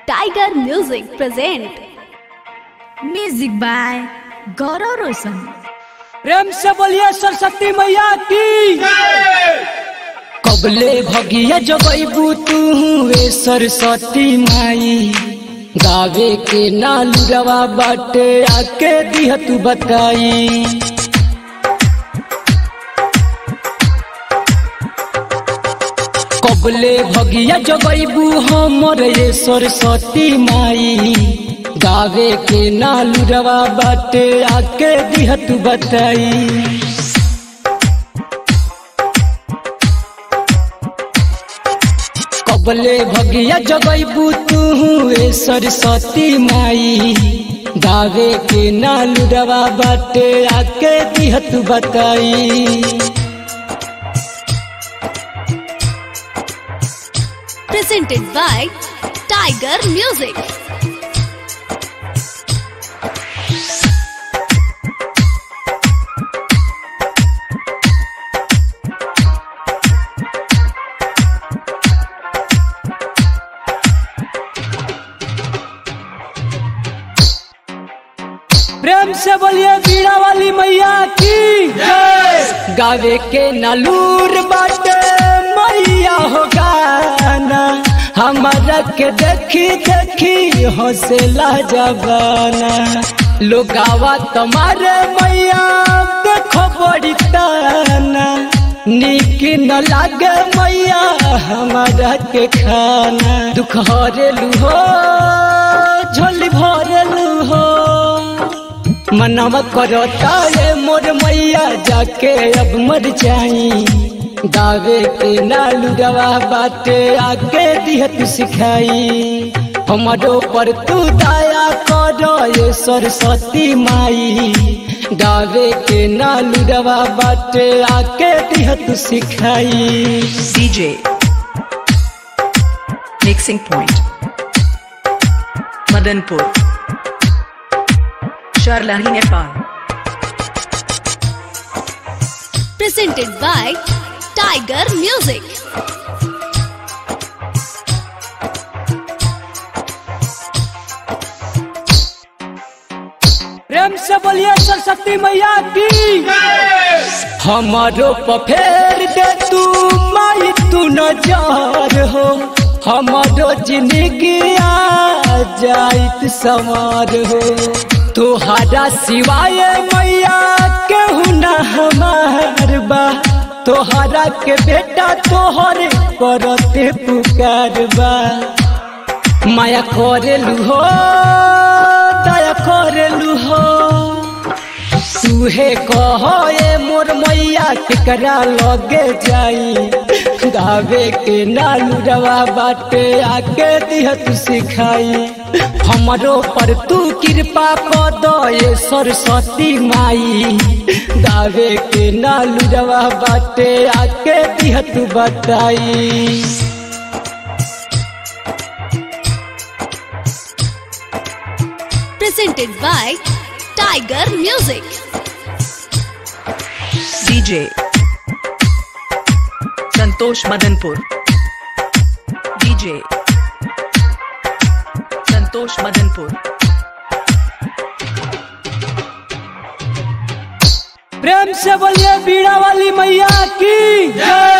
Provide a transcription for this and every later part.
Tiger music present music by Gaurav Roshan प्रेम से बोलिए सरस्वती मैया की कबले भगिया जगैबू तू वे सरस्वती माई गावे के नालुरवा बाटे आके दिह तू बताई कबले भगिया जगैबू हमर ये सरस्वती माई गावे के नालुरवा बाटे आके दिह तू बताई कबले भगिया जगैबू तू ए सरस्वती माई गावे के नालुरवा बाटे आके दिह तू बताई presented by Tiger Music. प्रेम से बोलिए बीड़ा वाली मैया की गावे के नलूर बाटे मैया हो गाना हमारा के देखी देखी हौसला जबाना लोगावा तुम्हारे मैया देखो बड़ी ताना निक न लागे मैया हमारा के खाना दुख हरेलू हो झोली भरेलू हो मनवा करता ये मोर मैया जाके अब मर जाई गावे के नालू गवा बाटे आके दिह तू सिखाई हमारो पर तू दया करो ये सरस्वती माई गावे के नालू गवा बाटे आके दिह तू सिखाई DJ Mixing Point Madanpur Sharlahi Nepal Presented by Tiger Music. प्रेम से बोलिए सरस्वती मैया की हमारो पफेर दे तू माई तू नजार हो हमारो जिंदगी आ जाइत सवार हो तोहरा सिवाय मैया केहू न हमार बा तोहरा के बेटा तोहरे परते पुकार बा माया करेलू हो दया करेलू हो तुहे कह ए मोर मैया केकरा लगे जाई गावे के नालू रवा बाटे आके दिह तू सिखाई हमरो पर तू कृपा कर दो ये सरस्वती माई गावे के नालू रवा बाटे आके दिह तू बताई Presented by Tiger Music. DJ Santosh Madanpur DJ Santosh Madanpur प्रेम से बोलिए बीड़ा वाली मैया की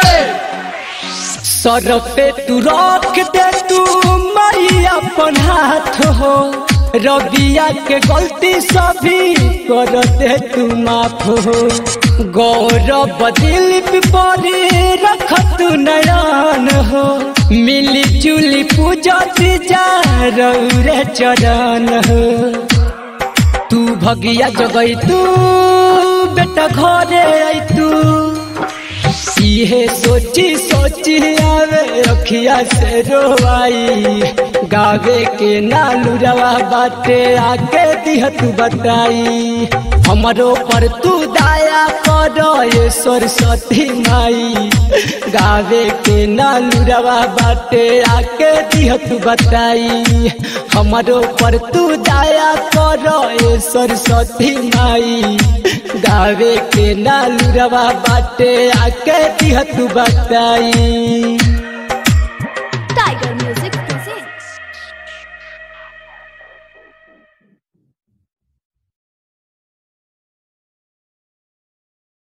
सर पे तू रख दे तू मैया अपन हाथ हो रबिया के गलती सभी कर दे तू माफ हो गौरव दिल परी रख तू नयन हो मिली जुली पूजा जा रे चरण हो तू भगिया जगई तू बेटा घरे आई तू इहे सोची सोची आवे अखिया से रोवाई गावे के नालू रवा बाटे आके दिह तू बताई हमरो पर तू दया करो ये सरस्वती माई गावे के नालू रवा बाटे आके दिह तू बताई हमरो पर तू दया करो ये सरस्वती माई गावे के नालू रवा बाटे आके दिह तू बताई